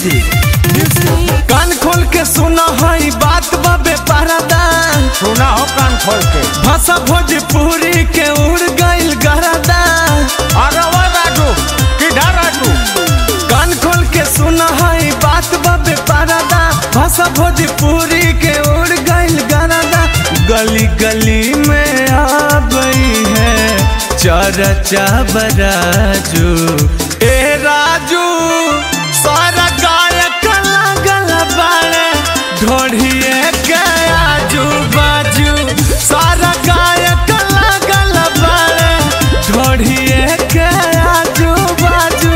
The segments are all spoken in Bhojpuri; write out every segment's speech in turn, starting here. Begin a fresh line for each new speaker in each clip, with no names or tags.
कान खोल के सुना है बात बाबे परदा
सुना हो कान खोल के
भाषा भोजपुरी के उड़ गइल गरदा
अरे वो राजू किधर राजू
कान खोल के सुना है बात बाबे परदा भाषा भोजपुरी के उड़ गइल गरदा गली गली में आ गई है चरचा बराजू ए राजू सारा गायक लागल बाड़े ढोढ़िए के आजू बाजू सारा गायक लागल बाड़े ढोढ़िए के आजू बाजू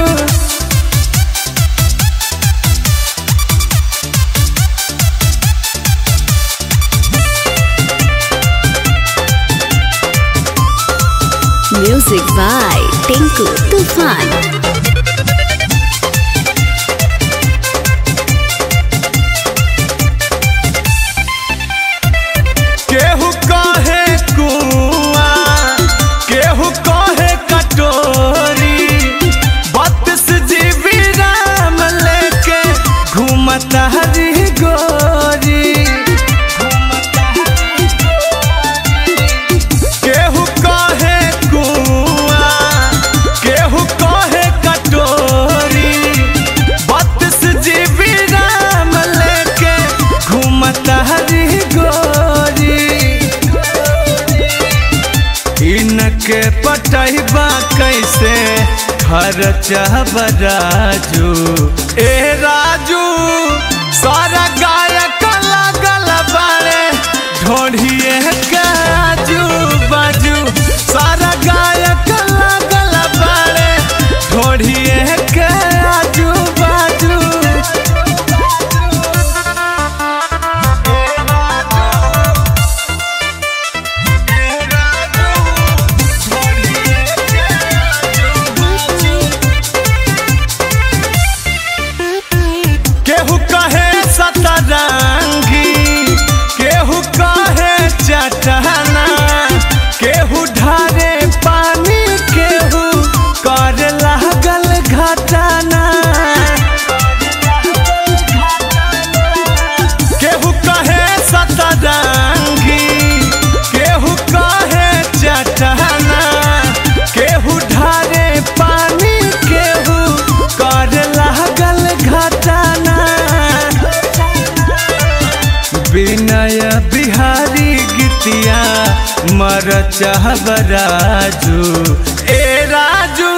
Music by Tinku Tufan.
केहू कहे कुआ केहू कहे कटोरी बत्तीस जीबी राम लेके घूमता हरी गोरी केहू कहे कुआ केहू कहे कटोरी बत्तीस जीबी राम लेके घूमता हरी गोरी इनके पटैबा कैसे खर्चा बराजू ए राजू सारा गायक लागल बाड़े ढोढ़िए के आजू बाजू सारा गायक लागल बाड़े ढोढ़िए के आजू बाजू केहू कहे सतरंगी केहू कहे चटना केहू ढारे पानी केहू कर लागल घटना केहू कहे सतरंगी केहू कहे चटना केहू ढारे पानी केहू कर लागल घटना विनय बिहारी गीतिया मर चाहब राजू ए राजू